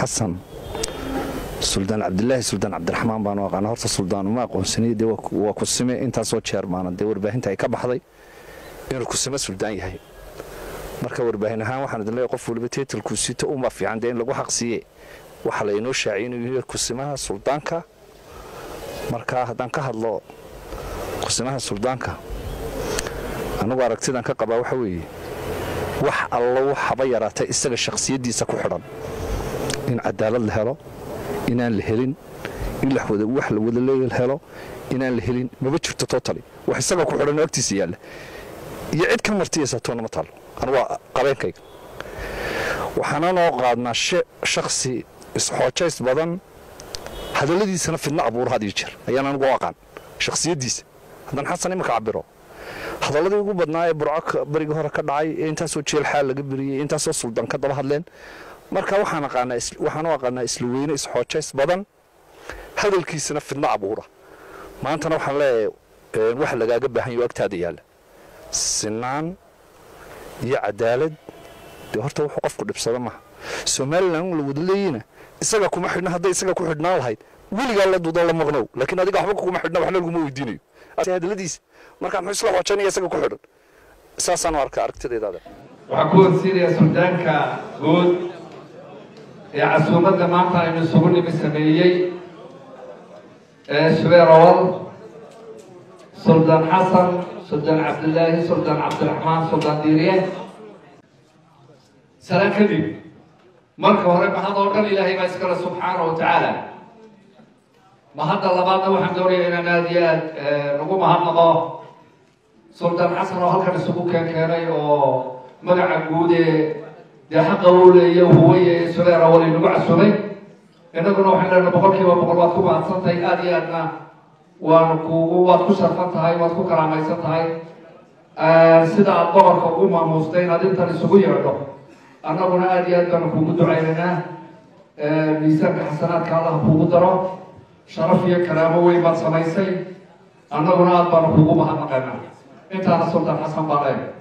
xasan suldaan cabdilaahi suldaan cabdiraxmaan baanu aqaana horta suldaan uma aqoonsaniy dee waa kusime intaasoo jeer maana dee warbaahinta ay ka baxday inuu kusime suldaan yahay marka warbaahin ahaan waxaan idin leeyahay qof waliba tiitalkuu sito uma fiican dee in lagu xaq siiye waxaa laynoo shaaciyay inuu yahay kusimaha suldaanka marka haddaan ka hadlo kusimaha suldaanka annagu aragtidan ka qabaa waxa weeye wax allo waxaba yaraatay isaga shakhsiyaddiisa ku xidhan in cadaalad la helo inaan la helin in wax la wada helo inaan la helin maba jirto totali wax isaga ku xidhan oo agtiisa yaalla iyo cid ka martiyaysa toona ma taalo anu waa qabeenkayga waxaana noo qaadnaa shakhsi isxoojays badan hadalladiisana fidno abuuro had iyo jeer ayaan anigu u aqaan shakhsiyaddiisa haddaan xasan imika cabiro hadalladii ugu badnaa ee burco barigii hore ka dhacay ee intaasoo jeel xaal laga beriyey intaasoo suldaan ka daba hadleen marka waxaan u aqaanaa isla weyne isxoojays badan hadalkiisana fidno abuura maantana waxaan leeyahay wax lagaaga baahan yaho agtaada yaalla sinaan iyo cadaalad dee horta wuxuu qofku dhibsado maaha somalilan la wada leeyina isaga kuma xidhna hadday isaga ku xidhnaan lahayd weligaa la dudo la maqnow laakiin adiga waxba kuma xidhna waxna laguma weydiinayo hadaladiisa marka muxuu isla xoojanaya isaga ku xidhan saasaan arka aragtidaydaada waxaan ku horsiinayaa suldaanka guud ee casuumadda maanta aynu isugu nimi sameeyey ee shubeer awal suldaan xasan suldaan cabdilaahi suldaan cabdiraxmaan suldaan diiriye salaan kadib marka hore mahad oo dhan ilaahay baa iskale subxaana wa tacaala mahadda labaadna waxaan doonaya inaan aada iyo aad nagu mahadnaqo suldaan xasan oo halkan isugu keen keenay oo magaca guud ee dee xaqa uu leeya huwaye ee subeer awal inagu casumay innaguna waxaan leenahay boqol kiiba boqol waad ku mahadsantahay aada iyo aadna waanu kugu waad ku sharfan tahay waad ku karaamaysan tahay sida aada boqorka ugu maamuustay inaad intan isugu yeedho annaguna aada iyo aad baanu kugu ducaynaynaa miisaanka xasanaadka allah kugu daro sharaf iyo karaamo weyn baad samaysay annaguna aada baanu kugu mahadnaqaynaa intaana sultaan xasan baa leeyahay